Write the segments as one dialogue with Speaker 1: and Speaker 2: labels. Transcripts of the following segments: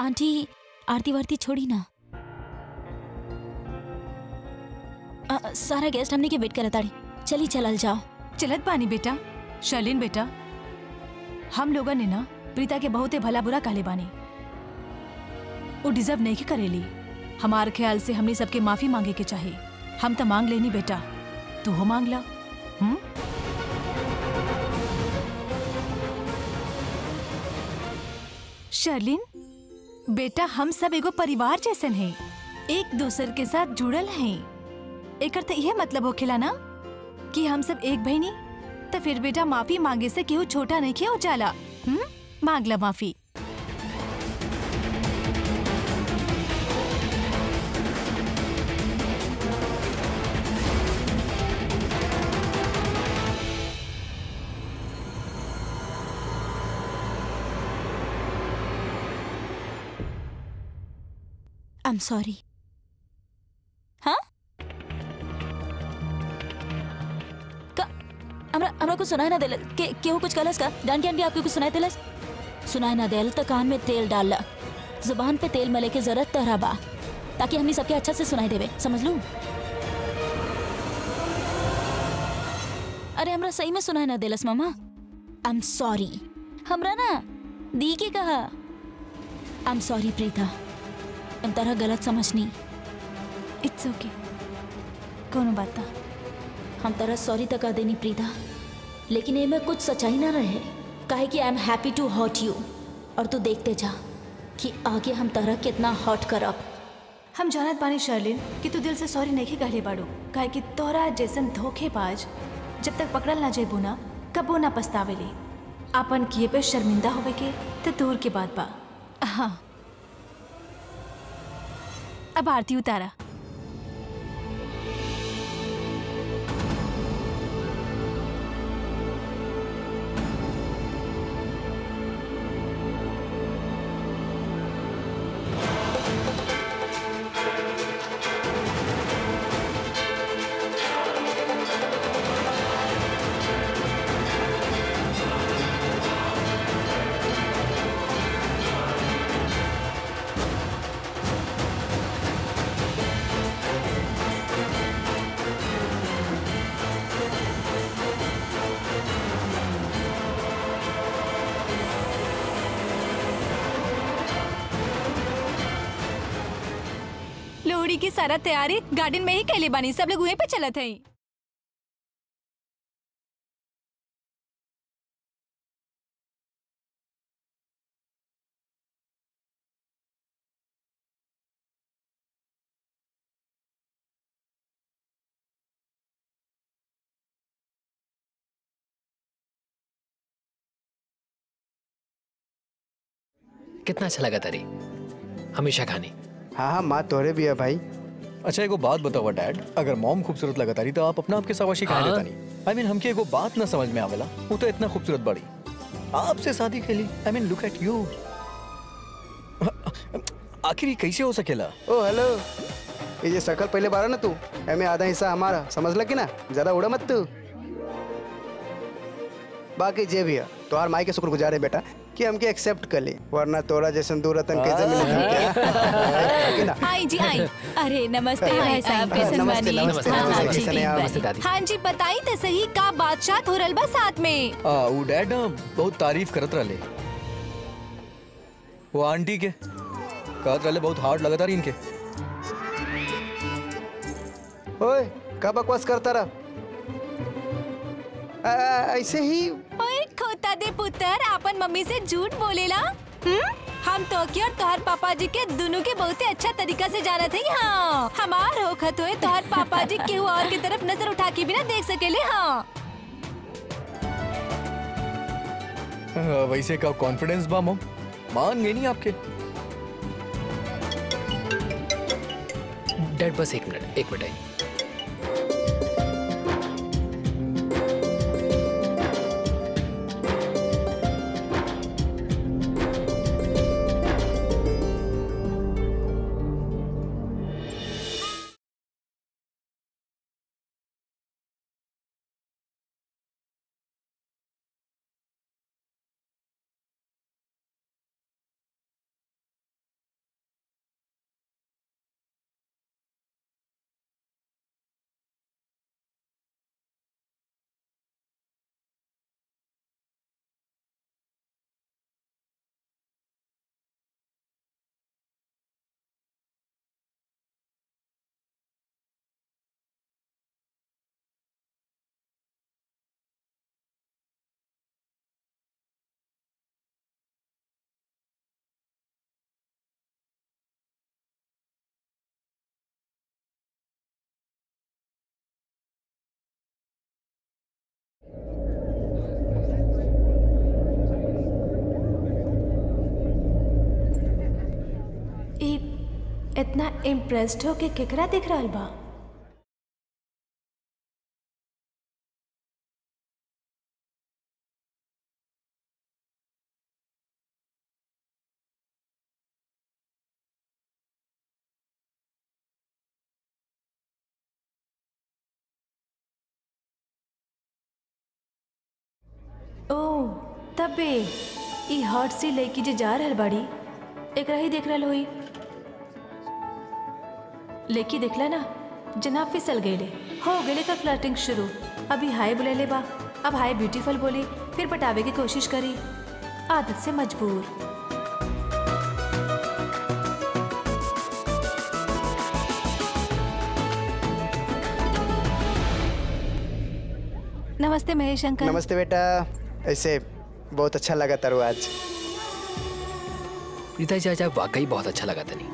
Speaker 1: Aunty आरती वारती छोड़ी ना अ, सारा गेस्ट हमने के वेट करत ताड़ी चली चलल जाओ
Speaker 2: चलत बानी बेटा शर्लिन बेटा हम लोगन ने ना प्रीता के बहुते भला बुरा काले बानी वो डिजर्व नहीं करेली हमार ख्याल से हमने सबके माफी मांगे के चाहिए हम तो मांग लेनी बेटा तू हो मांग ला हम्म शर्लिन बेटा हम सब एगो परिवार जैसन हैं एक दूसर के साथ जुड़ल हैं एकर तो यह मतलब होखेला ना कि हम सब एक बहनी तो फिर बेटा माफी मांगे से केहू छोटा नहीं किया जाला हम्म मांग ला माफी
Speaker 1: आई एम सॉरी हाँ का हमरा हमरा कुछ सुनाई ना देल के केहू कुछ कहलस का डान के आंटी आपके कुछ सुनाई देलस सुनाई ना देल तो कान में तेल डाल ला जुबान पे तेल मले के जरूरत तहरा बा ताकि हमनी सबके अच्छा से सुनाई देवे समझ लू अरे हमरा सही में सुनाई ना देलस मामा आई एम सॉरी हमरा ना दी के कहा आई एम सॉरी प्रीता हम तरह गलत समझनी
Speaker 2: इट्स ओके कोनो बात ना
Speaker 1: हम तरह सॉरी तक कह देनी प्रीता लेकिन ये में कुछ सच्चाई ना रहे काहे कि I am happy to hot you और तू देखते जा कि आगे हम तरह कितना हॉट करब
Speaker 2: हम जानत बानी शर्लिन कि तू दिल से सॉरी नहीं कहले बाड़ू काहे कि तोरा जैसन धोखेबाज जब तक पकड़ल ना जेबू ना कबो ना पछतावेली आपन किए पे शर्मिंदा होवे के तो दूर के बात बा हाँ अब आरती उतारा लोहड़ी की सारा तैयारी गार्डन में ही कैले बानी सब लोग वहीं पे चलत हैं
Speaker 3: कितना अच्छा लगा तारी हमेशा खानी
Speaker 4: हाँ हाँ माँ तोहरे भी है भाई
Speaker 5: अच्छा एगो बात बतावा डैड अगर मॉम खूबसूरत लगता रही तो आप अपना आपके सवाशी कहा
Speaker 3: हाँ।
Speaker 5: लेता नहीं आई मीन हमके एगो बात ना समझ में आवेला वो तो इतना खूबसूरत बड़ी आपसे शादी के लिए I mean look at you आखिर ये कैसे हो सकेला
Speaker 4: ओ हेलो ये जे शकल पहले बारा ना तू एमे आधा हिस्सा हमारा समझ लग ना ज्यादा उड़ा मत तू बाकी जे भी है तोहार माई के शुक्रगुजार है बेटा कि हमके एक्सेप्ट कर ली वरना तोरा जैसन दो रतन कैसे मिले हमके ना
Speaker 2: आई जी आई अरे नमस्ते भाई साहब
Speaker 4: नमस्ते,
Speaker 2: कैसे बानी
Speaker 4: नमस्ते,
Speaker 2: हाँ, हाँ,
Speaker 4: नमस्ते,
Speaker 2: जी,
Speaker 4: कैसे हैं आप?
Speaker 2: ठीक
Speaker 3: नमस्ते
Speaker 2: बा।
Speaker 3: दादी
Speaker 2: हाँ जी बताई तो सही का बादशाह हो रहल बा साथ में
Speaker 5: आ, वो डैड ना बहुत तारीफ करत रहे वो आंटी के कहत रहे बहुत हार्ड लगता रही इनके
Speaker 4: ओए का बकवास करता रहा आ, आ, ऐसे ही
Speaker 2: ओए खोता दे पुत्र आपन मम्मी से झूठ बोलेला हम्म हम तो की और तोहर पापा जी के दोनों के बहुत ही अच्छा तरीका से जानत है हाँ हमार होखत हुए तोहर पापा जी केहू और की तरफ नजर उठा के भी ना देख सकेले हाँ
Speaker 5: आ, वैसे का कॉन्फिडेंस बा मॉम मान गई नहीं आपके
Speaker 3: डैड बस एक मिनट एक मिनट
Speaker 2: इतना इम्प्रेस्ड हो के केकरा दिख रहल बा ओ तबे ई हॉट सी लड़की जे जा रहल बाड़ी एकरा ही देख रहल होई लड़की देखला ना जना फिसल गईले हो गईले का फ्लर्टिंग शुरू अभी हाय बुलेले बा अब हाय ब्यूटीफुल बोली फिर पटावे की कोशिश करी आदत से मजबूर नमस्ते महेश अंकल
Speaker 4: नमस्ते बेटा ऐसे बहुत अच्छा लगा तारू आज
Speaker 3: प्रीता जी आज आप वाकई बहुत अच्छा लगा तनी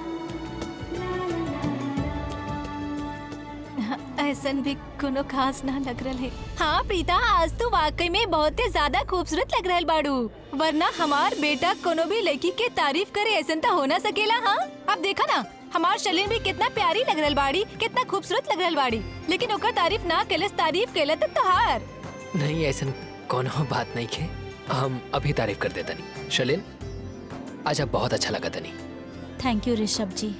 Speaker 2: ऐसन भी कोनो खास ना लग रहा है हाँ प्रीता आज तो वाकई में बहुत ही ज्यादा खूबसूरत लग रहल बाड़ू वरना हमार बेटा कोनो भी लड़की के तारीफ करे ऐसन तो हो ना सकेला हाँ अब देखा ना हमार शलीन भी कितना प्यारी लग रहल बाड़ी कितना खूबसूरत लग रहल बाड़ी लेकिन ओकर तारीफ ना केलस तारीफ केला तो तोहार
Speaker 3: नहीं ऐसा कोनो बात नहीं के हम अभी तारीफ कर देता नहीं शलिन आज आप बहुत अच्छा लगा तनी
Speaker 1: थैंक यू ऋषभ जी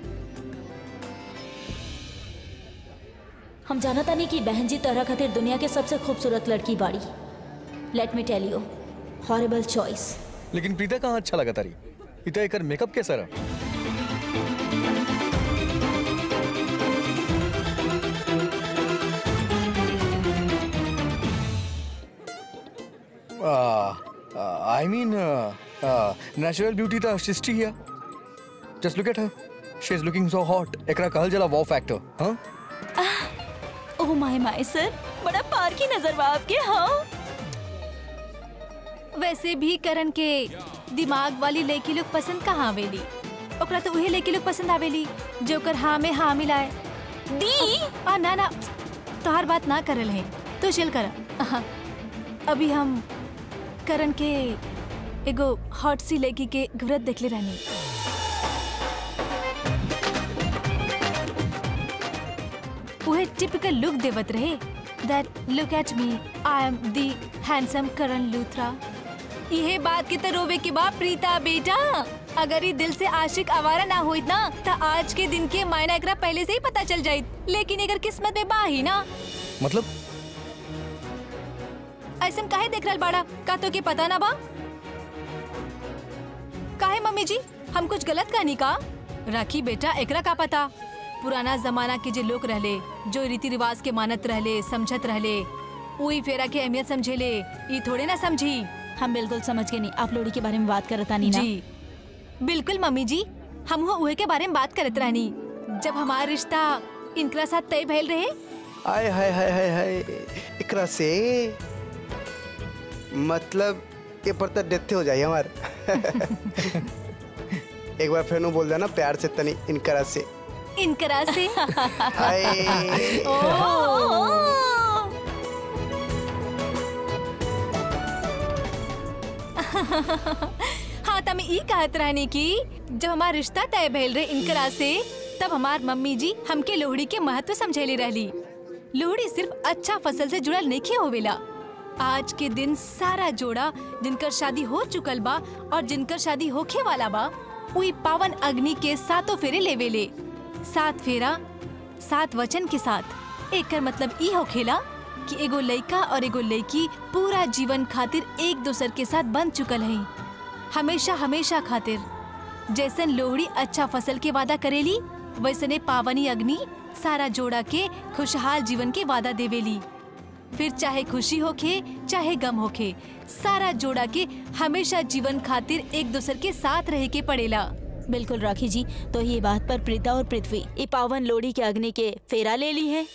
Speaker 1: हम जाना तानी कि बहन जी तरह खातिर दुनिया के सबसे खूबसूरत लड़की बाड़ी let me tell you horrible choice
Speaker 5: लेकिन प्रीता कहाँ अच्छा लगा तारी इतना एकर मेकअप कैसा रहा I mean, uh, uh, natural beauty the artistry here. Just look at her. She's looking so hot. एकरा कहल जला wow factor, huh?
Speaker 1: Oh my माय सर बड़ा पार की नजर बा आपके हाँ
Speaker 2: वैसे भी करण के दिमाग वाली लड़की लोग पसंद कहाँ आवेली ओकरा तो उहे लड़की लोग पसंद आवेली जो ओकर हाँ में हाँ मिलाए
Speaker 1: दी
Speaker 2: आ ना ना तोहार बात ना करल है तो चिल कर अहाँ, अभी हम करण के एगो हॉट सी लड़की के घूरत देखले रहनी उहे टिपिकल लुक देवत रहे that look at me I am the handsome Karan Luthra इहे बात के तो रोवे के बा प्रीता बेटा अगर ये दिल से आशिक आवारा ना होइत ना तो आज के दिन के मायना एकरा पहले से ही पता चल जाइत लेकिन अगर किस्मत में बा ही ना
Speaker 5: मतलब
Speaker 2: ऐसन काहे देख रहल बाड़ा का तो के पता ना बा काहे मम्मी जी हम कुछ गलत कहनी का राखी बेटा एकरा का पता पुराना जमाना के जे लोग रहले जो रीति रिवाज के मानत रहले समझत रहले उही फेरा के अहमियत समझेले ई थोड़े ना समझी
Speaker 1: हम बिल्कुल समझ गए नहीं आप लोड़ी के बारे में बात करता नहीं ना
Speaker 2: जी बिल्कुल मम्मी जी हम हो उहे के बारे में बात करत रहनी जब हमारा रिश्ता इनकरा साथ तय भइल रहे
Speaker 4: आय हाय हाय हाय हाय एकरा से मतलब ये पर तो डेथ हो जाए हमार एक बार फिर नु बोल देना प्यार से तनी इनकरा से
Speaker 2: इनकरा से
Speaker 4: हाय
Speaker 2: हाँ तमे ई कहत रहनी कि जब हमार रिश्ता तय भइल रहे इनकरा से तब हमार मम्मी जी हमके लोहड़ी के महत्व समझेली रहली लोहड़ी सिर्फ अच्छा फसल से जुड़ल नहीं होवेला आज के दिन सारा जोड़ा जिनकर शादी हो चुकल बा और जिनकर शादी होखे वाला बा उई पावन अग्नि के सातों फेरे लेवेले सात फेरा सात वचन के साथ एकर मतलब ई होखेला कि एगो लइका और एगो लइकी पूरा जीवन खातिर एक दूसर के साथ बन चुकल है हमेशा हमेशा खातिर जैसन लोहड़ी अच्छा फसल के वादा करेली वैसने पावनी अग्नि सारा जोड़ा के खुशहाल जीवन के वादा देवेली फिर चाहे खुशी होखे चाहे गम होखे सारा जोड़ा के हमेशा जीवन खातिर एक दूसर के साथ रहे के पड़ेला
Speaker 1: बिल्कुल राखी जी तो ये बात पर प्रीता और पृथ्वी ये पावन लोड़ी के अग्नि के फेरा ले ली है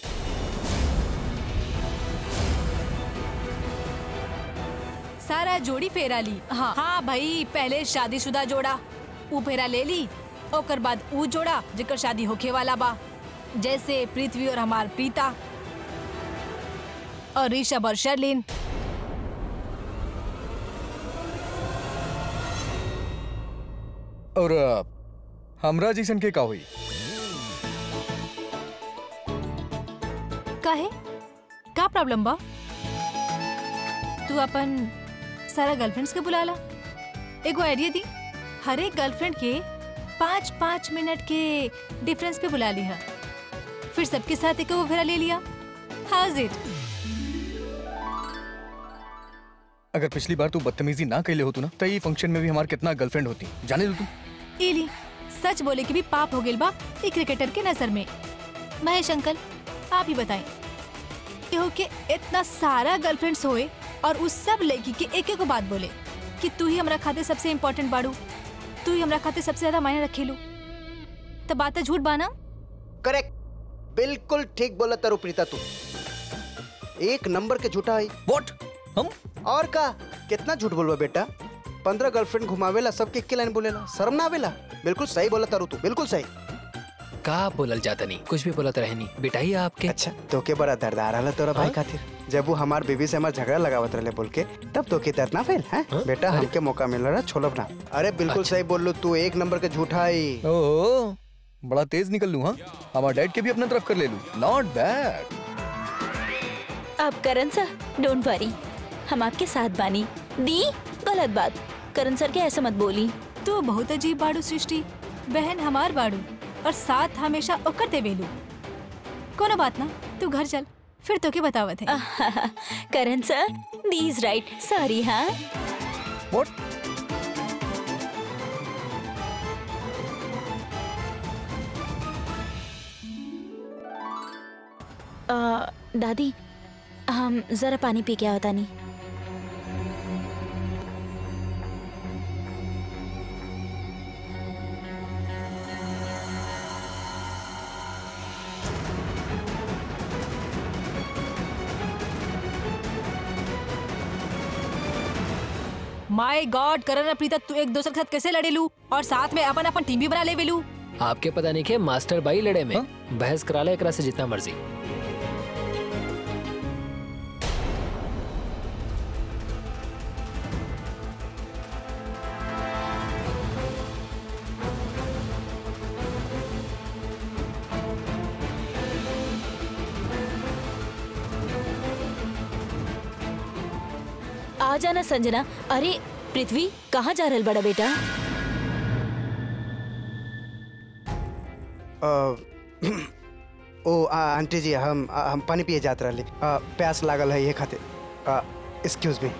Speaker 2: सारा जोड़ी फेरा ली हाँ हाँ भाई पहले शादीशुदा जोड़ा ऊ फेरा ले ली ओकर बाद ऊ जोड़ा जेकर शादी होखे वाला बा जैसे पृथ्वी और हमार प्रीता और ऋषभ और शर्लिन
Speaker 5: और अ, हमरा जैसन के का हुई
Speaker 2: का है का प्रॉब्लम बा तू अपन सारा गर्लफ्रेंड्स के बुला ला एगो आइडिया दी हर एक गर्लफ्रेंड के पाँच पाँच मिनट के डिफरेंस पे बुला लिया फिर सबके साथ एक वो फेरा ले लिया हाउस इट
Speaker 5: अगर पिछली बार तू बदतमीजी ना कैले होतू ना तो ये फंक्शन में भी हमार कितना गर्लफ्रेंड होती जाने दो तू
Speaker 2: इली सच बोले कि भी पाप हो गेल बा ई क्रिकेटर के नजर में महेश अंकल आप ही बताएं केहू के इतना सारा गर्लफ्रेंड्स होए और उस सब लड़की के एक एक बात बोले कि तू ही हमरा खाते सबसे इम्पोर्टेंट बाड़ू तू ही हमरा खाते सबसे ज्यादा मायने रखेलू तो बात झूठ बाना
Speaker 4: करेक्ट बिल्कुल ठीक बोला तारू प्रीता तू एक नंबर के झूठा है
Speaker 5: व्हाट हम
Speaker 4: और का कितना झूठ बोलबा बेटा पंद्रह गर्लफ्रेंड घुमावेला सबके एक लाइन बोलेला शर्म ना आवेला बिल्कुल सही बोला तारू तू बिल्कुल सही
Speaker 3: का बोलल जाता नहीं कुछ भी बोलत रहनी बेटाई आपके
Speaker 4: अच्छा तो के बड़ा दर्द आ रहा तोरा भाई
Speaker 3: हाँ?
Speaker 4: खातिर जब वो हमार बीबी से हमार झगड़ा लगावत रहे बोल के तब तो के दर्द ना फैल हैं
Speaker 3: हाँ?
Speaker 4: बेटा
Speaker 3: अरे।
Speaker 4: हमके मौका मिल रहा छोलब ना अरे बिल्कुल
Speaker 3: अच्छा।
Speaker 4: सही बोल लो तू एक नंबर के झूठा है
Speaker 5: ओह बड़ा तेज निकल लूं हाँ हमारा डैड के भी अपना तरफ कर ले लूं नॉट बैड
Speaker 1: अब करण सर डोंट वरी हम आपके साथ बानी दी गलत बात करण सर के ऐसे मत बोली
Speaker 2: तू बहुत अजीब बाड़ू सृष्टि बहन हमार बाड़ू और साथ हमेशा ओकर देवेलू कोनो बात ना तू घर चल फिर तो के बतावत है
Speaker 1: Karan sir the is right sorry हाँ
Speaker 5: व्हाट
Speaker 1: अ, दादी हम जरा पानी पी के आवता नहीं
Speaker 2: माय गॉड करण और प्रीता तू एक दूसरे के साथ कैसे लड़े लू और साथ में अपन अपन टीम भी बना ले वेलू
Speaker 3: आपके पता नहीं के मास्टर बाई लड़े में
Speaker 5: हाँ?
Speaker 3: बहस करा ले एकरा से जितना मर्जी
Speaker 1: आ जाना संजना अरे पृथ्वी कहाँ जा रहल बड़ा बेटा
Speaker 4: अ, ओ आ, आंटी जी हम आ, हम पानी पिए जात रहली अ, प्यास लागल है ये खातिर एक्सक्यूज मी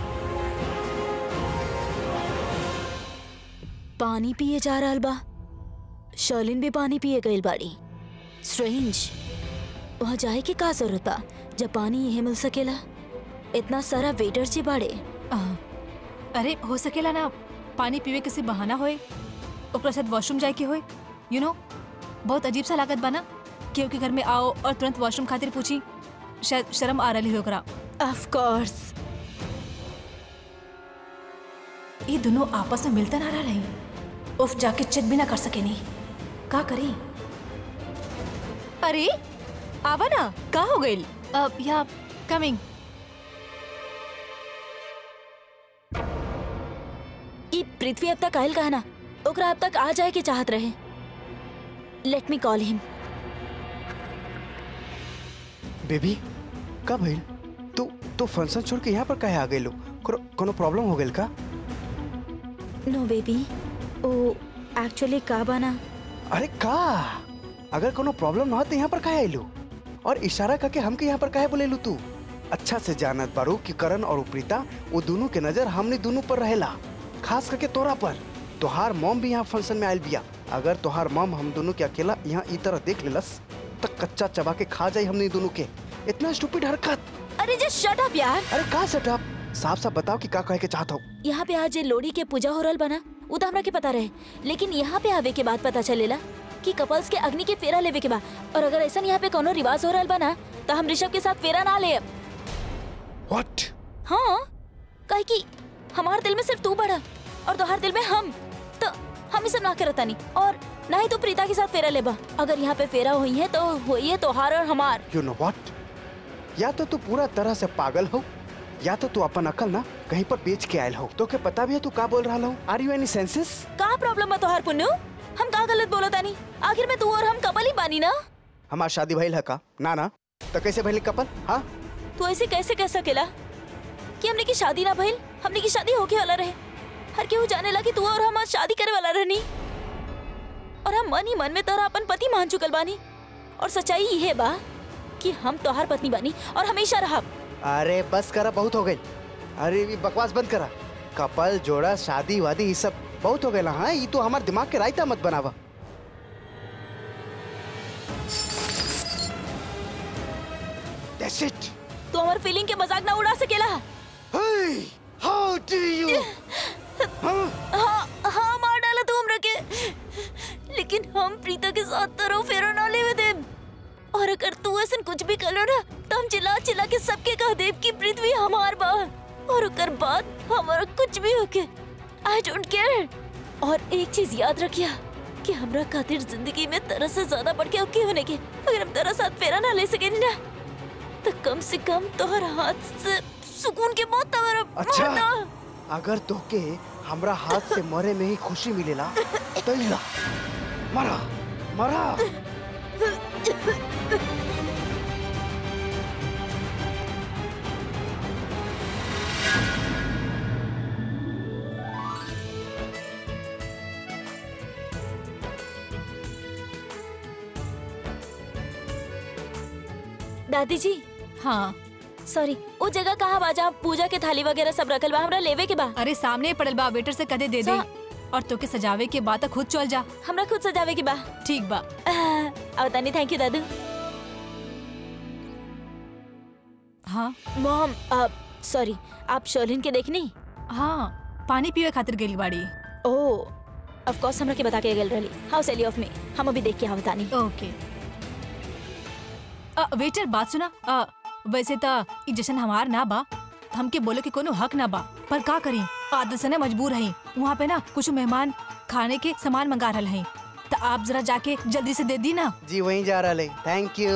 Speaker 1: पानी पिए जा रहल बा शर्लिन भी पानी पिए गईल बाड़ी स्ट्रेंज वहाँ जाए के का जरूरत बा जब पानी यही मिल सकेला इतना सारा वेटर जी बाड़े
Speaker 2: आह, अरे हो सकेला ना पानी पीवे के से बहाना होए ओकरा साथ वॉशरूम जाए के होए यू नो बहुत अजीब सा लागत बना केहू के घर में आओ और तुरंत वॉशरूम खातिर पूछी शायद शर्म आ रही हो ओकरा
Speaker 1: ऑफ कोर्स
Speaker 2: ये दोनों आपस में मिलता ना रही उफ जाके चित भी ना कर सके नहीं का करी अरे आवा ना का हो गई अब या कमिंग
Speaker 1: ई पृथ्वी अब तक आयल कहा ना ओकरा अब तक आ जाए के चाहत रहे let me call him
Speaker 4: baby कब भइल तू तू फंक्शन छोड़ के यहाँ पर काहे आ गइलो कोनो प्रॉब्लम हो गेल का
Speaker 1: नो बेबी ओ एक्चुअली का बना
Speaker 4: अरे का अगर कोनो प्रॉब्लम ना हो तो यहाँ पर काहे आइलो और इशारा करके हमके यहाँ पर काहे बोलेलू तू अच्छा से जानत बारू कि करण और प्रीता वो दोनों के नजर हमने दोनों पर रहेला खास करके तोरा पर तोहार मॉम भी यहाँ फंक्शन में आयल बिया अगर तोहार मॉम हम दोनों के अकेला यहाँ ई तरह देख लेलस तो कच्चा चबा के खा जाई हमने दोनों के इतना स्टूपिड हरकत
Speaker 1: अरे जस्ट शट अप यार
Speaker 4: अरे का सेटअप साफ साफ बताओ कि का कहे के चाहत हो
Speaker 1: यहाँ पे आज ये लोड़ी के पूजा हो रहल बना उ तो हमरा के पता रहे लेकिन यहाँ पे आवे के बाद पता चलेला कि कपल्स के अग्नि के फेरा लेवे के बा और अगर ऐसा यहाँ पे कोनो रिवाज हो रहल बना तो हम ऋषभ के साथ फेरा ना ले
Speaker 4: व्हाट
Speaker 1: हाँ कहे कि हमार दिल में सिर्फ तू बड़ा और तोहार दिल में हम तो हम ही सब ना करता नहीं और ना ही तू प्रीता के साथ फेरा लेबा अगर यहाँ पे फेरा हुई है तो हुई है तोहार और हमार
Speaker 4: यू नो व्हाट या तो तू पूरा तरह से पागल हो या तो तू अपन अकल ना कहीं पर बेच के आयल हो तो के पता भी है तू का बोल रहा हो आर यू एनी सेंसेस
Speaker 1: का प्रॉब्लम बा तोहार पुन्नू हम का गलत बोला तानी आखिर में तू और हम कपल ही बानी ना
Speaker 4: हमार शादी भइल है का ना ना तो कैसे भइल कपल हाँ
Speaker 1: तू ऐसे कैसे कह सकेला कि हमने की शादी ना भइल हमने की शादी होके वाला रहे हर केहू जाने ला कि तू और हम आज शादी करे वाला रहनी और हम मन ही मन में तोरा अपन पति मान चुकल बानी और सच्चाई ये बा कि हम तोहार पत्नी बानी और हमेशा रहब
Speaker 4: अरे बस करा बहुत हो गई अरे ये बकवास बंद करा कपल जोड़ा शादी वादी ये सब बहुत हो गया हाँ ये तो हमारे दिमाग के रायता मत बनावा That's it.
Speaker 1: तू हमार फीलिंग के मजाक ना उड़ा सकेला
Speaker 4: Hey, how do you? हाँ,
Speaker 1: हाँ हाँ मार डाला तू हमरा के लेकिन हम प्रीता के साथ तरह फेरा ना लेवे दे और अगर तू ऐसा कुछ भी कर लो ना तो हम चिल्ला चिल्ला के सबके कह देव कि पृथ्वी हमार बा और ओकर बाद हमारा कुछ भी होके आई डोंट केयर और एक चीज याद रखिया कि हमरा खातिर जिंदगी में तरह से ज्यादा बढ़ के ओके होने के अगर हम तेरा साथ फेरा ना ले सके ना तो कम से कम तोहर हाथ से सुकून के मौत तोहरा
Speaker 4: अच्छा
Speaker 1: मरता।
Speaker 4: अगर तोके हमरा हाथ से मरे में ही खुशी मिलेला तो इला मरा मरा
Speaker 1: दादी जी
Speaker 2: हाँ
Speaker 1: सॉरी वो जगह कहाँ बा जहाँ पूजा के थाली वगैरह सब रखल बा हमरा लेवे के बा
Speaker 2: अरे सामने पड़ल बा वेटर से कदे दे दे
Speaker 1: सा-
Speaker 2: और तोके सजावे के बाद खुद चल जा
Speaker 1: हमरा खुद सजावे के बा
Speaker 2: ठीक बा
Speaker 1: अब तानी थैंक यू दादू
Speaker 2: हाँ
Speaker 1: मॉम सॉरी आप शर्लिन के देखनी
Speaker 2: हाँ पानी पीवे खातिर गेली बाड़ी
Speaker 1: ओह ऑफ कोर्स हमरा के बता के गेल रहली हाउ सेली ऑफ मी हम अभी देख के हम तानी
Speaker 2: ओके अ, वेटर बात सुना अ, वैसे त ई जशन हमार ना बा त हमके बोले के कोनो हक ना बा पर का करी आदत से ना मजबूर हई वहाँ पे ना कुछ मेहमान खाने के सामान मंगा रहल हई त आप जरा जाके जल्दी से दे दी ना
Speaker 4: जी वहीं जा रहा थैंक यू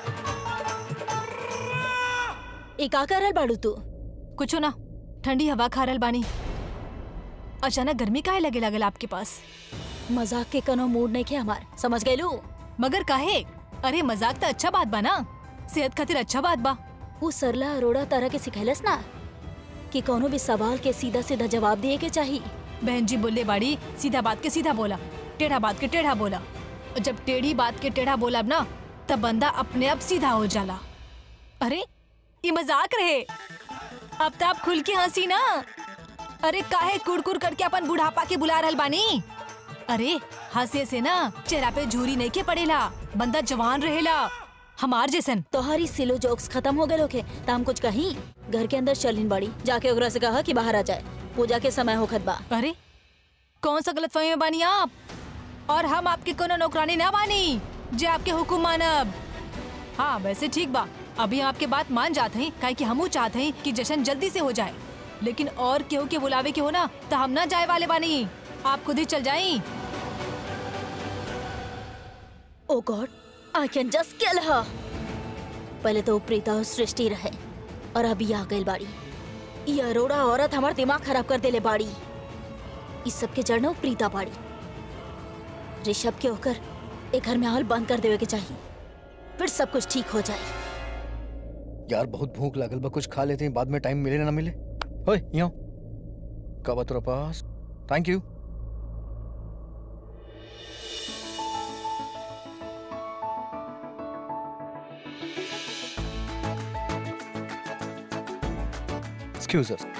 Speaker 1: ए का कर रहल बाड़ू तू
Speaker 2: कुछो ना ठंडी हवा खा रहल बानी अचानक गर्मी काहे लगे लागल आपके पास
Speaker 1: मजाक के कनो मूड नहीं के हमार समझ गइलू
Speaker 2: मगर काहे अरे मजाक त अच्छा बात बा ना सेहत खातिर अच्छा बात बा
Speaker 1: वो सरला अरोड़ा तरह के सिखैलस ना कि कोनो भी सवाल के सीधा सीधा जवाब दिए के चाहिए
Speaker 2: बहन जी बोले बाड़ी सीधा बात के सीधा बोला टेढ़ा बात के टेढ़ा बोला और जब टेढ़ी बात के टेढ़ा बोला ना तब बंदा अपने आप सीधा हो जाला अरे ये मजाक रहे अब तो आप खुल के हंसी ना अरे काहे कुड़कुड़ करके अपन बुढ़ापा के बुला रहल बानी अरे हंसे से ना चेहरा पे झूरी नहीं के पड़ेला बंदा जवान रहेला हमार जैसन
Speaker 1: तोहरी सिलो जोक्स खत्म हो गए होके त हम कुछ कहीं घर के अंदर चलिन बड़ी जाके ओकरा से कहा कि बाहर आ जाए पूजा के समय होखत बा
Speaker 2: अरे कौन सा गलत फहमी में बानी आप और हम आपके कोनो नौकरानी ना बानी जे आपके हुकुम मानब हाँ वैसे ठीक बा अभी आपके बात मान जाते हैं काहे कि हमू चाहते हैं कि जश्न जल्दी से हो जाए लेकिन और केहू के बुलावे के हो ना तो हम ना जाए वाले बानी आप खुद ही चल जाई
Speaker 1: oh God I can just kill her पहले तो वो प्रीता और सृष्टि रहे और अभी आ गई बाड़ी ये अरोड़ा औरत हमार दिमाग खराब कर देले बाड़ी इस सब के जड़ न वो प्रीता बाड़ी ऋषभ के होकर एक घर में हाल बंद कर देवे के चाहिए फिर सब कुछ ठीक हो जाए
Speaker 5: यार बहुत भूख लागल बा कुछ खा लेते हैं बाद में टाइम मिले ना ना मिले ओए यहाँ कब आ तेरे पास थैंक यू एक्सक्यूज अस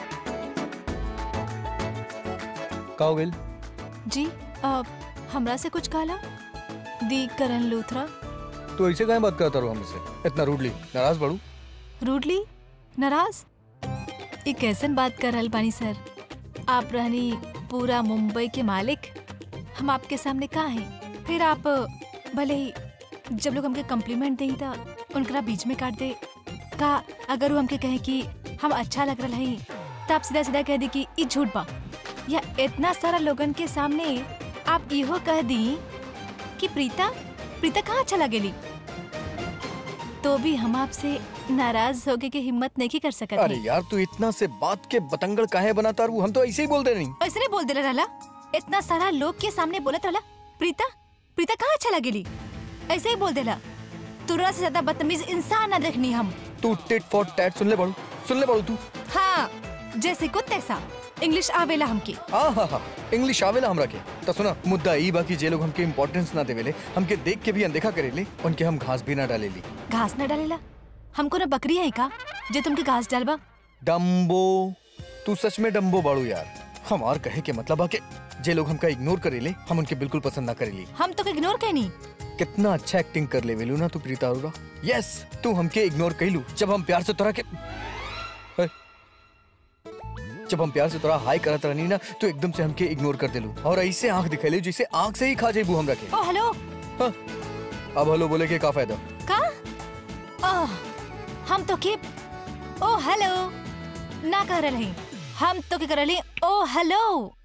Speaker 5: का हो गइल
Speaker 2: जी आ, हमरा से कुछ कहला दी करण लूथरा
Speaker 5: तू ऐसे काहे बात करता रहो हमसे इतना रूडली नाराज बड़ू
Speaker 2: रूडली नाराज ये कैसन बात कर रहल बानी सर आप रहनी पूरा मुंबई के मालिक हम आपके सामने का हैं फिर आप भले ही जब लोग हमके कम्प्लीमेंट दें तो उनकरा बीच में काट दे का अगर वो हमके कहे कि हम अच्छा लग रहा है तो आप सीधा सीधा कह दी कि ई झूठ बा या इतना सारा लोगन के सामने आप इहो कह दी कि प्रीता प्रीता कहाँ अच्छा लगेली तो भी हम आपसे नाराज होके के हिम्मत नहीं कर सकते
Speaker 5: अरे यार तू इतना से बात के बतंगड़ काहे बनाता रू हम तो ऐसे ही बोलते नहीं
Speaker 2: ऐसे नहीं बोल दे रहला इतना सारा लोग के सामने बोलत रहला प्रीता प्रीता कहाँ अच्छा लगेली ऐसे ही बोल देला तुरा से ज्यादा बदतमीज इंसान ना देखनी हम
Speaker 5: तू टिट फॉर टैट सुन ले बाड़ू सुन ले बाड़ू तू
Speaker 2: हाँ जैसे को तैसा इंग्लिश आवेला हमके
Speaker 5: आ हा हा इंग्लिश आवेला हमरा के तो सुना मुद्दा ई बाकी जे लोग हमके इम्पोर्टेंस ना देवेले हमके देख के भी अनदेखा करेले उनके हम घास भी ना डालेली
Speaker 2: घास न डालेला हमको ना बकरी है का जो तुमके घास डालबा
Speaker 5: डम्बो तू सच में डम्बो बाड़ू यार हमार कहे के मतलब है कि जे लोग हमका इग्नोर करेले हम उनके बिल्कुल पसंद ना करेली
Speaker 2: हम तो इग्नोर कहनी
Speaker 5: कितना अच्छा एक्टिंग कर ले वेलू ना तू प्रीता अरोरा यस तू हमके इग्नोर कइलू जब हम प्यार से तोरा के अरे, जब हम प्यार से तोरा हाय करत रहनी ना तू एकदम से हमके इग्नोर कर देलू और ऐसे आंख दिखैले जैसे आंख से ही खा जेबू हमरा के
Speaker 2: ओ हेलो
Speaker 5: हाँ, अब हेलो बोले के का फायदा
Speaker 2: का ओह हम तो के ओ हेलो ना कह रही हम तो के कर रही ओ हेलो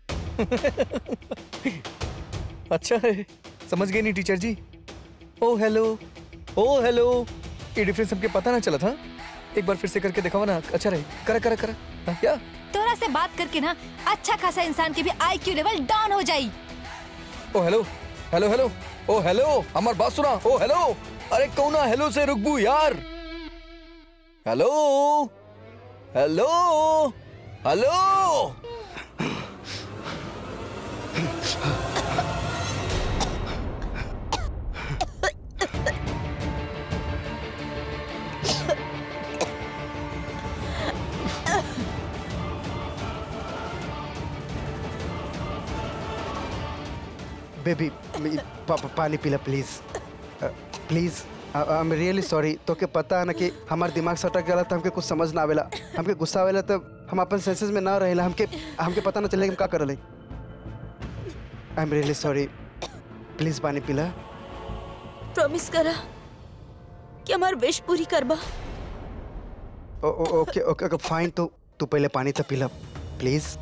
Speaker 5: अच्छा है समझ गए नहीं teacher ji oh hello oh hello ये डिफरेंस हमके पता ना चला था एक बार फिर से करके दिखावा ना अच्छा रहे करा करा करा हाँ, क्या
Speaker 2: तोरा से बात करके ना अच्छा खासा इंसान के भी आईक्यू लेवल डाउन हो जाई
Speaker 5: oh hello hello hello oh hello हमार बात सुना ओ हेलो अरे कौना हेलो से रुकबू यार हेलो हेलो हेलो
Speaker 4: बेबी पा, पा, पानी पीला please please I am really sorry तो के पता है ना कि हमार दिमाग सटक गया तो हमके कुछ समझ ना आवेला हमके गुस्सा आवेला तो हम अपन सेंसेस में ना रहेला हमके हमके पता ना चले कि हम का करले I am really sorry please पानी पीला
Speaker 1: प्रॉमिस करा कि हमार विश पूरी करबा
Speaker 4: ओ, ओ, ओके ओके ओके फाइन तो तू पहले पानी तो पीला प्लीज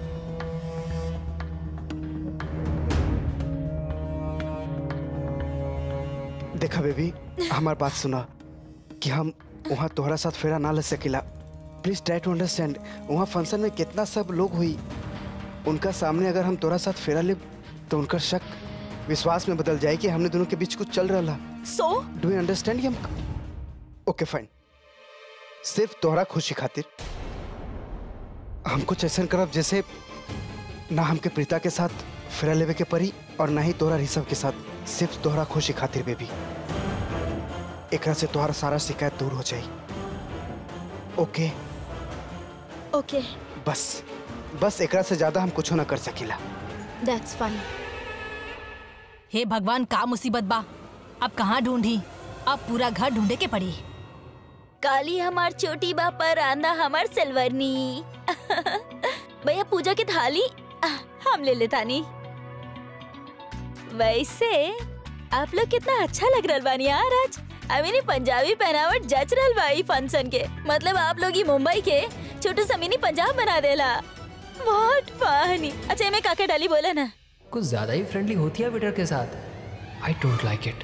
Speaker 4: देखा बेबी हमार बात सुना कि हम वहाँ तोहरा साथ फेरा ना ले सकेला प्लीज ट्राई टू अंडरस्टैंड वहाँ फंक्शन में कितना सब लोग हुई उनका सामने अगर हम तोहरा साथ फेरा ले तो उनका शक विश्वास में बदल जाए कि हमने दोनों के बीच कुछ चल रहा
Speaker 1: सो
Speaker 4: डू यू अंडरस्टैंड हम ओके फाइन सिर्फ तोहरा खुशी खातिर हम कुछ ऐसा करब जैसे ना हमके प्रीता के साथ फेरा लेवे के परी और ना ही तोहरा ऋषभ के साथ सिर्फ तोहरा खुशी खातिर बेबी एकरा से तोहरा सारा शिकायत दूर हो जाई ओके
Speaker 1: ओके
Speaker 4: बस बस एकरा से ज्यादा हम कुछ ना कर सकीला
Speaker 1: दैट्स फाइन
Speaker 2: हे भगवान का मुसीबत बा अब कहाँ ढूंढी अब पूरा घर ढूंढे के पड़ी
Speaker 1: काली हमार छोटी बा पर आंदा हमार सिल्वरनी भैया पूजा की थाली आह, हम ले लेता नी वैसे आप लोग कितना अच्छा लग रहा बानी यार आज आई मीन पंजाबी पहनावट जच रहल बा ई फंक्शन के मतलब आप लोग ही मुंबई के छोटू समीनी पंजाब बना देला बहुत फनी अच्छा मैं काका डाली बोला ना
Speaker 3: कुछ ज्यादा ही फ्रेंडली होती है वेटर के साथ आई डोंट लाइक इट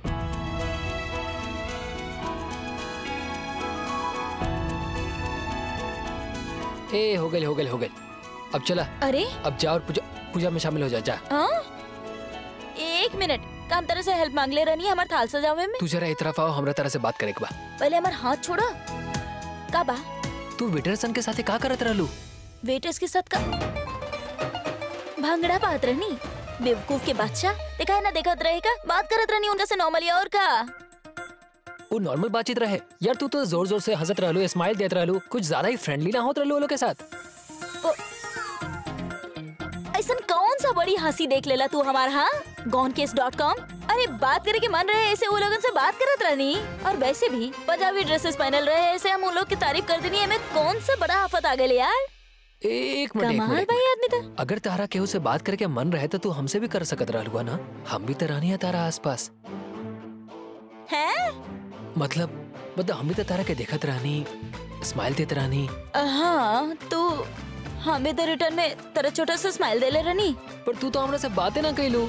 Speaker 3: ए हो गई हो गई हो गई अब चला
Speaker 1: अरे
Speaker 3: अब जा और पूजा पूजा में शामिल हो जा जा
Speaker 1: हाँ एक मिनट काम तरह से हेल्प मांग ले रही हमार थाल सजावे में
Speaker 3: तू जरा एक तरफ आओ हमरा तरह से बात करे के बा
Speaker 1: पहले हमार हाथ छोड़ा का बा
Speaker 3: तू वेटर सन के साथे का करत रहलू
Speaker 1: वेटर्स के साथ का भांगड़ा बात रहनी बेवकूफ के बादशाह देखा है ना देखत रहेगा बात करत रहनी उनका से नॉर्मली और का
Speaker 3: वो नॉर्मल बातचीत रहे यार तू तो जोर जोर से हंसत रहलू स्माइल देत रहलू कुछ ज्यादा ही फ्रेंडली ना होत रहलू वो लोग के साथ
Speaker 1: ऐसा कौन सा बड़ी हंसी देख लेला तू हमार हाँ गॉन केस डॉट कॉम अरे बात करे के मन रहे ऐसे वो लोगन से बात करत रहनी और वैसे भी पंजाबी ड्रेसेस पहनल रहे ऐसे हम उन लोग की तारीफ कर देनी हमें कौन सा बड़ा आफत आ गए यार
Speaker 3: एक मिनट एक
Speaker 1: कमाल
Speaker 3: मिनट
Speaker 1: भाई आदमी था
Speaker 3: अगर तारा केहू से बात करके मन रहे तो तू हमसे भी कर सकत रहलू ना हम भी तो रहनी है तारा आसपास
Speaker 1: है
Speaker 3: मतलब मतलब हम भी तो तारा के देखत रहनी स्माइल देत रहनी
Speaker 1: हाँ तो हमें तो रिटर्न में तेरा छोटा सा स्माइल दे ले रहनी
Speaker 3: पर तू तो हमरा से बातें ना कैलू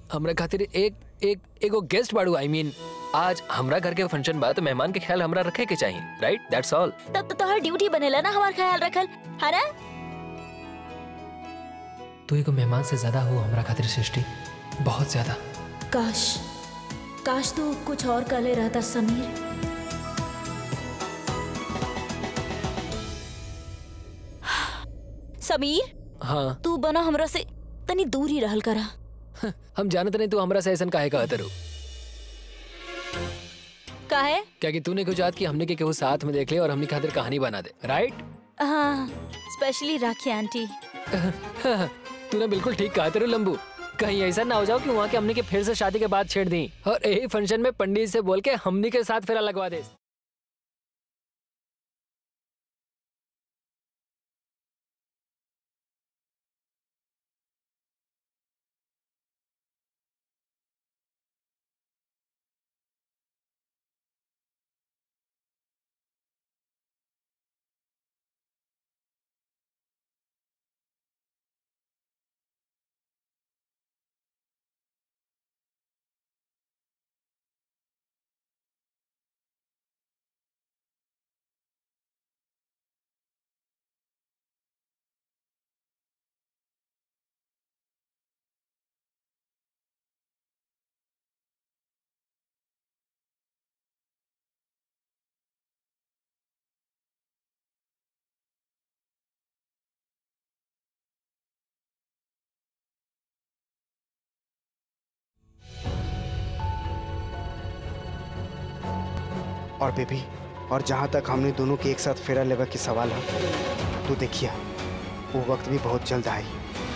Speaker 3: हमरा खातिर एक एक एगो गेस्ट बाड़ू आई मीन आज हमरा घर के फंक्शन बा तो मेहमान के ख्याल हमरा रखे के चाहिए राइट दैट्स ऑल
Speaker 1: तब तो तोहर ड्यूटी बनेला ना हमार ख्याल रखल है ना
Speaker 3: तू एगो मेहमान से ज्यादा हो हमरा खातिर सृष्टि बहुत ज्यादा
Speaker 1: काश काश तू कुछ और कले रहता समीर समीर
Speaker 3: हाँ
Speaker 1: तू बना हमरा से तनी दूर ही रहल करा
Speaker 3: हम जानत नहीं तू हमरा से ऐसा काहे कहत रू
Speaker 1: काहे
Speaker 3: क्या कि तूने कुछ याद कि हमने के केहू साथ में देख ले और हमने खातिर कहानी बना दे राइट
Speaker 1: हाँ स्पेशली राखी आंटी
Speaker 3: तूने बिल्कुल ठीक कहा तेरे लंबू कहीं ऐसा ना हो जाओ कि वहाँ के हमने के फिर से शादी के बाद छेड़ दी और यही फंक्शन में पंडित से बोल के हमनी के साथ फेरा लगवा दे
Speaker 4: और बेबी और जहाँ तक हमने दोनों के एक साथ फेरा लेवा के सवाल है तो देखिए वो वक्त भी बहुत जल्द आई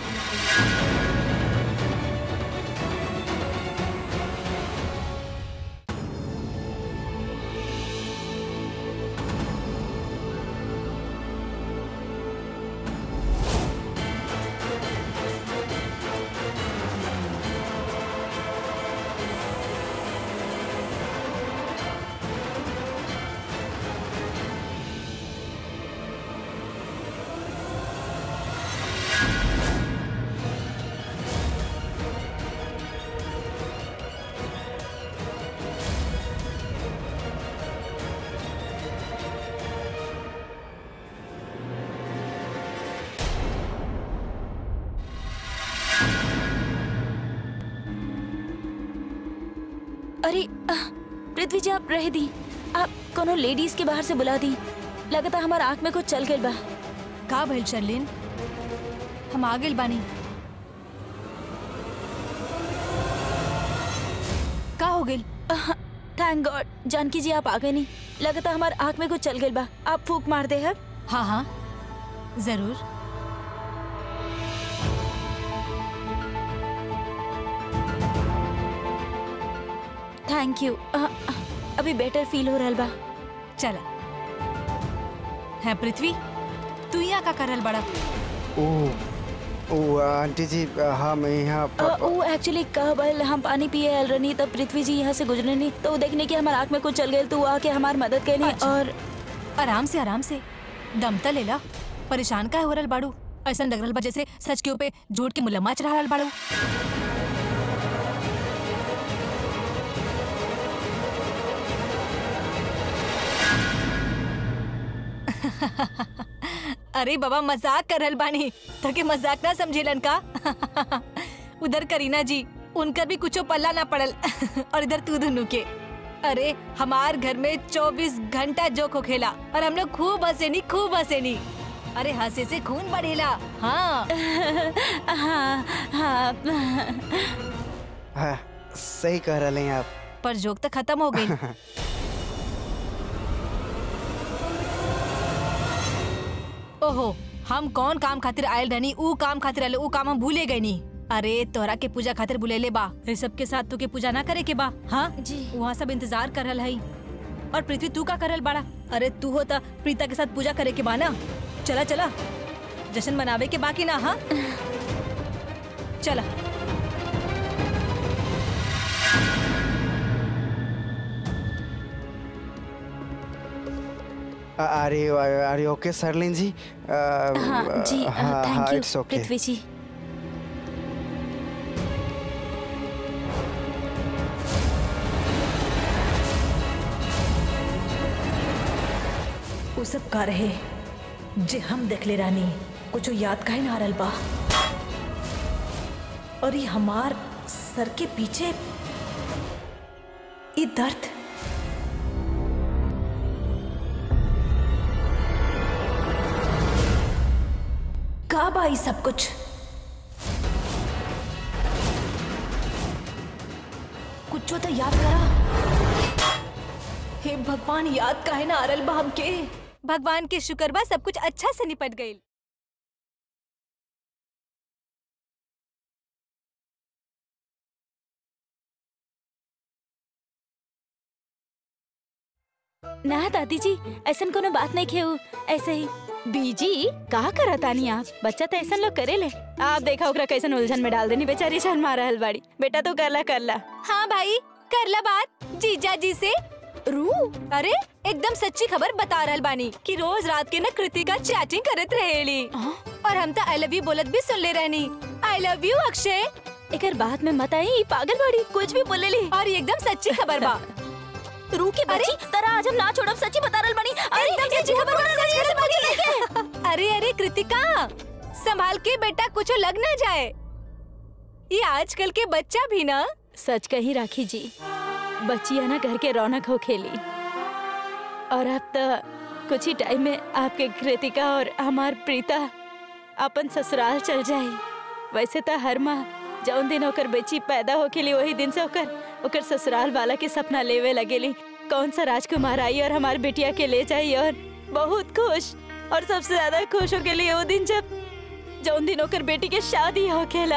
Speaker 1: अरे आह, पृथ्वी जी आप रह दी आप कोनो लेडीज के बाहर से बुला दी लगता हमार आंख में कुछ चल गइल बा
Speaker 2: का भइल शर्लिन हम आ गेल बानी का हो गेल
Speaker 1: थैंक गॉड जानकी जी आप आ गए नहीं लगता हमार आंख में कुछ चल गइल बा आप फूक मार दे है
Speaker 2: हाँ हाँ जरूर
Speaker 1: थैंक यू आह, आह, अभी बेटर फील हो रहल बा
Speaker 2: चला है पृथ्वी तू यहाँ का करल बड़ा
Speaker 4: ओ ओ आंटी जी हाँ मैं यहाँ
Speaker 1: अ, वो एक्चुअली कह बल हम पानी पिए आयल रहनी तब पृथ्वी जी यहाँ से गुजरे नहीं तो वो देखने की हमार आंख में कुछ चल गए तो वो आके हमार मदद कैली
Speaker 2: अच्छा।
Speaker 1: और
Speaker 2: आराम से आराम से दम त लेला परेशान का हो रहल बाड़ू ऐसा लग रहल बा जैसे सच के ऊपर झूठ के मुलम्मा चढ़ा रहल बाड़ू अरे बाबा मजाक कर रहल बानी तके मजाक ना समझेलन का उधर करीना जी उनका भी कुछो पल्ला ना पड़ल और इधर तू दोनों के अरे हमार घर में 24 घंटा जोक होखेला और हम लोग खूब हंसेनी खूब हंसेनी अरे हंसे से खून बढ़ेला हाँ
Speaker 1: हाँ हाँ
Speaker 4: हाँ सही कह रहे हैं आप
Speaker 2: पर जोक तो खत्म हो गई ओहो हम कौन काम खातिर आयल रहनी ऊ काम खातिर आयल ऊ काम हम भूले गए नी अरे तोहरा के पूजा खातिर बुलेले बा ऋषभ के साथ तू के पूजा ना करे के बा हाँ
Speaker 1: जी।
Speaker 2: वहाँ सब इंतजार कर रहल हई और पृथ्वी तू का करल बाड़ा अरे तू हो त प्रीता के साथ पूजा करे के बा ना चला चला जश्न मनावे के बाकी ना हाँ चला
Speaker 4: अरे अरे ओके सरलिन जी अ,
Speaker 1: हाँ जी
Speaker 4: हाँ हाँ
Speaker 1: thank you
Speaker 4: it's okay
Speaker 1: Prithvi ji
Speaker 2: उ सब का रहे जे हम देखले रानी कुछ याद काहे ना आ रहल बा और ये हमार सर के पीछे ये दर्द का बा ई सब कुछ कुछ तो याद करा हे भगवान याद काहे ना आ रहल बा हमके
Speaker 6: भगवान के शुक्र बा सब कुछ अच्छा से निपट गईल
Speaker 1: ना दादी जी ऐसा कोनो बात नहीं खेऊ ऐसे ही बीजी का करा तानी आप बच्चा तो ऐसा लोग करे ले आप देखा ओकरा कैसन उलझन में डाल देनी बेचारी शर्म मारा हल बाड़ी बेटा तो करला करला
Speaker 6: हाँ भाई करला बात जीजा जी से रू अरे एकदम सच्ची खबर बता रहल बानी कि रोज रात के न कृतिका चैटिंग करत रहेली और हम तो आई लव यू बोलत भी सुन ले रहनी आई लव यू अक्षय
Speaker 1: एकर बात में मत आई ई पागल बाड़ी कुछ भी बोले ली
Speaker 6: और ये एकदम सच्ची खबर बा
Speaker 1: रू के बच्ची तरा आज हम ना छोड़ब सच्ची बता रहल बानी अरे एकदम सच्ची खबर बता सच कैसे बोली
Speaker 6: अरे अरे कृतिका संभाल के बेटा कुछ लग ना जाए ये आजकल के बच्चा भी ना
Speaker 1: सच कही राखी जी बच्चिया ना घर के रौनक हो खेली और अब तो कुछ ही टाइम में आपके कृतिका और हमार प्रीता अपन ससुराल चल जाए वैसे तो हर माह जौन दिन ओकर बच्ची पैदा हो खेली वही दिन से ओकर ओकर ससुराल वाला के सपना लेवे लगेली कौन सा राजकुमार आई और हमार बेटिया के ले जाई और बहुत खुश और सबसे ज्यादा खुश हो के लिए वो दिन जब जौन दिन ओकर बेटी के शादी हो खेला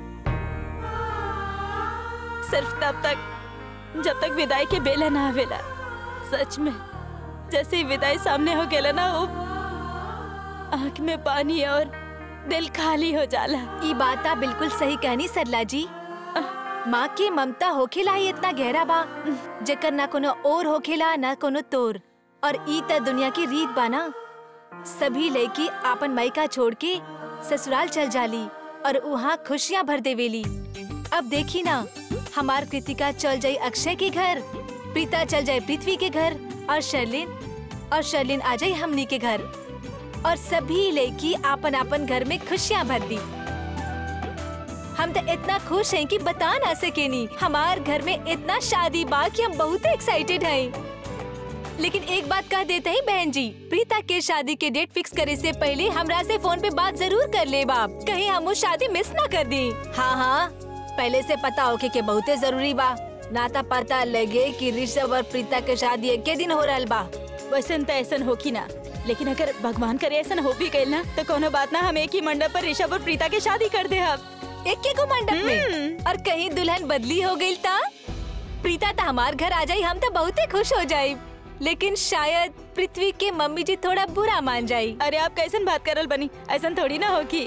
Speaker 1: सिर्फ तब तक जब तक विदाई के बेला ना आवेला सच में जैसे ही विदाई सामने हो गेला ना वो आंख में पानी और दिल खाली हो जाला
Speaker 6: ई बात आप बिल्कुल सही कहनी सरला जी माँ की ममता होखेला ही इतना गहरा बा जेकर ना कोनो और होखेला ना कोनो तोर और ई त दुनिया की रीत बा ना सभी लड़की आपन मायका छोड़ के ससुराल चल जाली और वहाँ खुशियाँ भर देवेली अब देखी ना हमार कृतिका चल जाई अक्षय के घर प्रीता चल जाए पृथ्वी के घर और शर्लिन और शर्लिन आ जाई हमनी के घर और सभी लड़की आपन आपन घर में खुशियाँ भर दी हम तो इतना खुश हैं कि बता ना सकेनी हमार घर में इतना शादी बा कि हम बहुत एक्साइटेड हैं लेकिन एक बात कह देते ही बहन जी प्रीता के शादी के डेट फिक्स करे से पहले हमरा से फोन पे बात जरूर कर ले बाप कहीं हम वो शादी मिस ना कर दी हाँ हाँ पहले से पता होके के बहुते जरूरी बा ना तो पता लगे कि ऋषभ और प्रीता के शादी एक दिन हो रहा बा
Speaker 1: वैसे तो ऐसा होकी ना लेकिन अगर भगवान करे ऐसा हो भी गई ना तो कोनो बात ना हम एक ही मंडप पर ऋषभ और प्रीता की शादी कर दे अब
Speaker 6: एक के को मंडप में और कहीं दुल्हन बदली हो गई ता प्रीता तो हमार घर आ जाई हम तो बहुते खुश हो जाये लेकिन शायद पृथ्वी के मम्मी जी थोड़ा बुरा मान जाई
Speaker 1: अरे आप कैसन बात करल बनी ऐसा थोड़ी ना होगी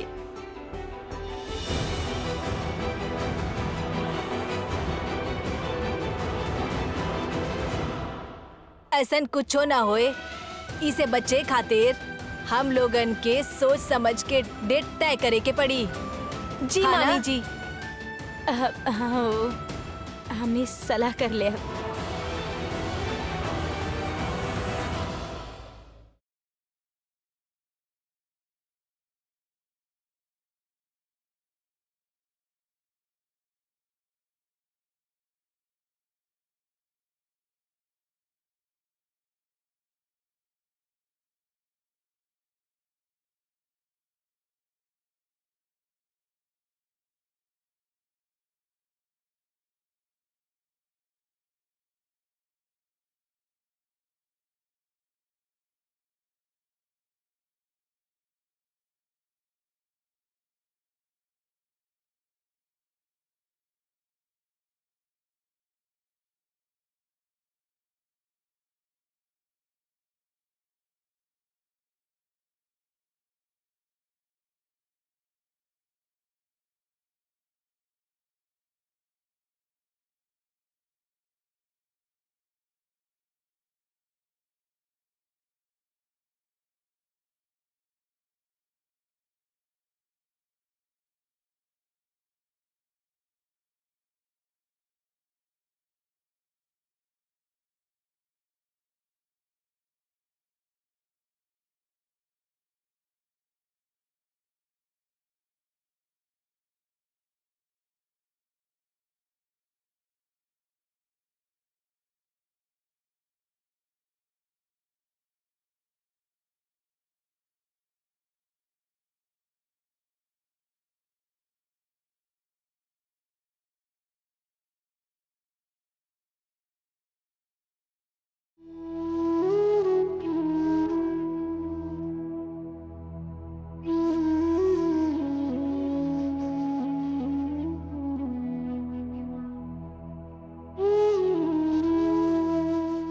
Speaker 6: ऐसा कुछ ना होए इसे बच्चे खातिर हम लोगन के सोच समझ के डेट तय करे के पड़ी जी
Speaker 1: हाँ ना?
Speaker 6: मामी जी
Speaker 1: अ- हाँ, हमने सलाह कर लिया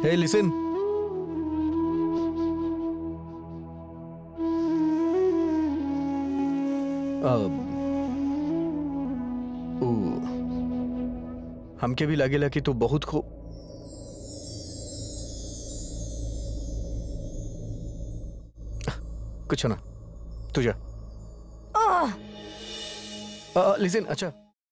Speaker 5: Hey, listen. अब ओ, हमके भी लागेला कि तू बहुत खो कुछ ना तुझा लिसन अच्छा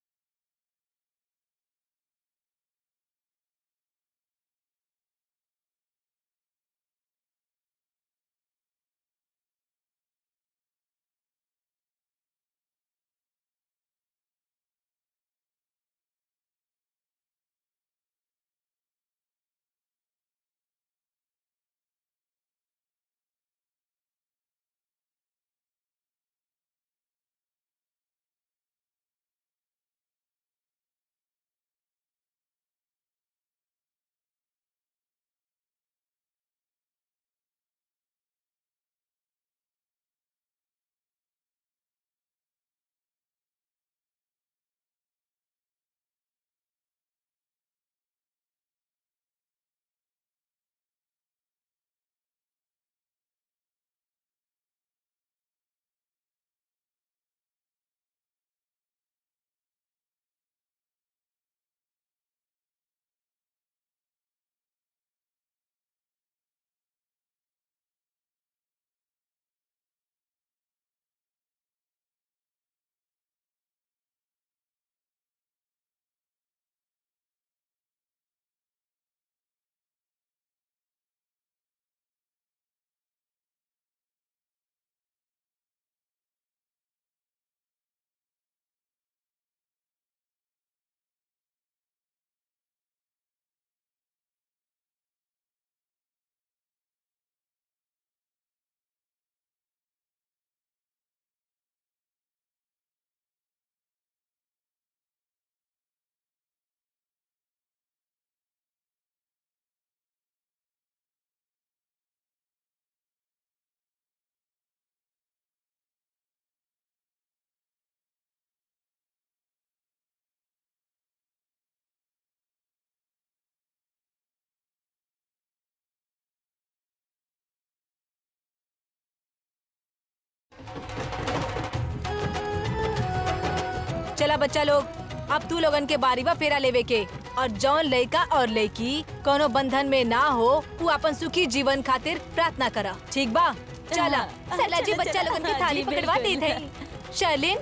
Speaker 6: चला बच्चा लोग अब तू लोगन के बारी बा फेरा लेवे के और जौन लड़का और लड़की कोनो बंधन में ना हो वो अपन सुखी जीवन खातिर प्रार्थना करा ठीक बा चला
Speaker 1: हाँ,
Speaker 6: सरला जी
Speaker 1: चला,
Speaker 6: बच्चा
Speaker 1: चला,
Speaker 6: लोगन की
Speaker 1: हाँ
Speaker 6: थाली
Speaker 1: जी,
Speaker 6: पकड़वा
Speaker 1: बिल्कुल।
Speaker 6: देत है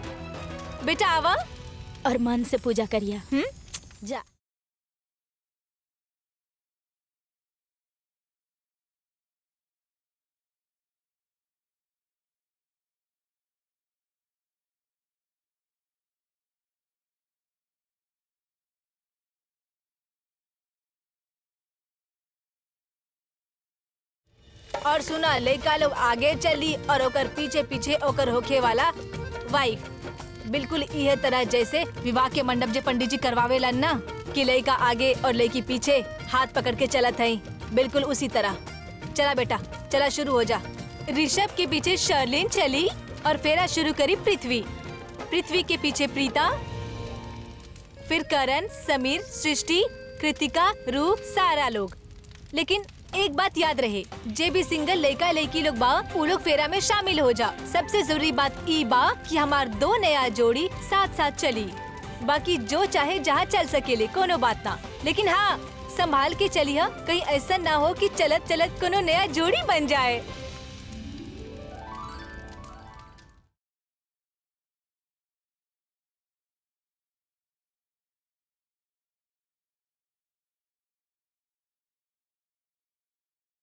Speaker 6: शर्लिन बेटा आवा
Speaker 1: और मन से पूजा करिया हम्म जा
Speaker 6: और सुना लड़का लोग आगे चली और ओकर पीछे पीछे ओकर होखे वाला वाइफ बिल्कुल इहे तरह जैसे विवाह के मंडप जे पंडित जी करवावेलन ना कि लड़का आगे और लड़की पीछे हाथ पकड़ के चलत है बिल्कुल उसी तरह चला बेटा चला शुरू हो जा ऋषभ के पीछे शर्लिन चली और फेरा शुरू करी पृथ्वी पृथ्वी के पीछे प्रीता फिर करण समीर सृष्टि कृतिका रू सारा लोग लेकिन एक बात याद रहे जे भी सिंगल लड़का लड़की लोग बा वो लोग फेरा में शामिल हो जा सबसे जरूरी बात ई बा कि हमार दो नया जोड़ी साथ साथ चली बाकी जो चाहे जहाँ चल सकेले कोनो बात ना लेकिन हाँ संभाल के चलिए कहीं ऐसा ना हो कि चलत चलत कोनो नया जोड़ी बन जाए